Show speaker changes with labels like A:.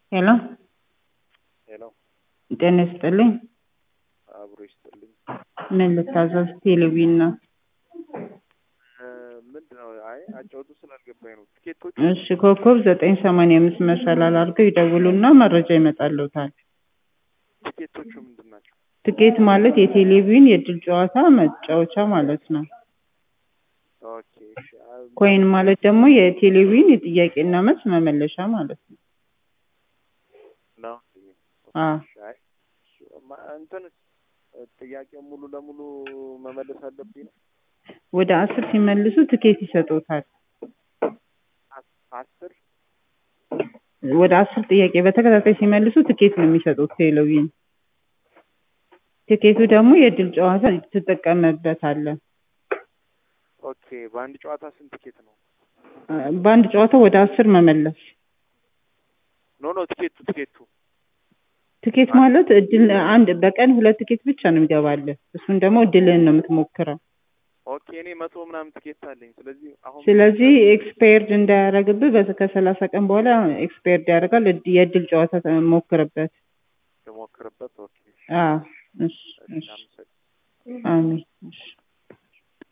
A: ሄሎ
B: ሄሎ
A: ጤና ይስጥልኝ።
B: አብሮ ይስጥልኝ።
A: ምን ልታዘዝ? ቴሌቪዥን ነው።
B: ምንድን ነው? አይ አጫውቱ ስላልገባኝ ነው። ትኬቶቹ
A: እሺ ኮከብ ዘጠኝ ሰማንያ አምስት መሰላል አድርገው ይደውሉና መረጃ ይመጣልዎታል።
B: ትኬቶቹ ምንድን ናቸው?
A: ትኬት ማለት የቴሌቪዥን የእድል ጨዋታ መጫወቻ ማለት ነው።
B: ኦኬ እሺ። አ-
A: ኮይን ማለት ደግሞ የቴሌቪዥን የጥያቄና መልስ መመለሻ ማለት ነው።
B: ነው።
A: አዎ
B: እሺ፣ አይ እሱ- ማ- እንትን ጥያቄ ሙሉ ለሙሉ መመለስ አለብኝ ነው?
A: ወደ አስር ሲመልሱ ትኬት ይሰጡታል።
B: አስ- አስር
A: ወደ አስር ጥያቄ በተከታታይ ሲመልሱ ትኬት ነው የሚሰጡት ቴሌቪዥን። ትኬቱ ደግሞ የእድል ጨዋታ ትጠቀምበታለህ።
B: ኦኬ። በአንድ ጨዋታ ስንት ትኬት ነው?
A: በአንድ ጨዋታ ወደ አስር መመለስ።
B: ኖ ኖ ትኬቱ ትኬቱ
A: ትኬት ማለት እድል አንድ በቀን ሁለት ትኬት ብቻ ነው የሚገባልህ። እሱን ደግሞ እድልህን ነው የምትሞክረው።
B: ኦኬ። እኔ መቶ ምናምን ትኬት አለኝ። ስለዚህ አሁን
A: ስለዚህ ኤክስፓየርድ እንዳያደርግብህ በ- ከሰላሳ ቀን በኋላ ኤክስፓየርድ ያደርጋል። እድ- የእድል ጨዋታ ሞክርበት።
B: ልሞክርበት። ኦኬ። እሺ፣
A: አዎ እሺ
B: እሺ፣
A: እሺ
B: አመሰግናለሁ።
A: አሜን እሺ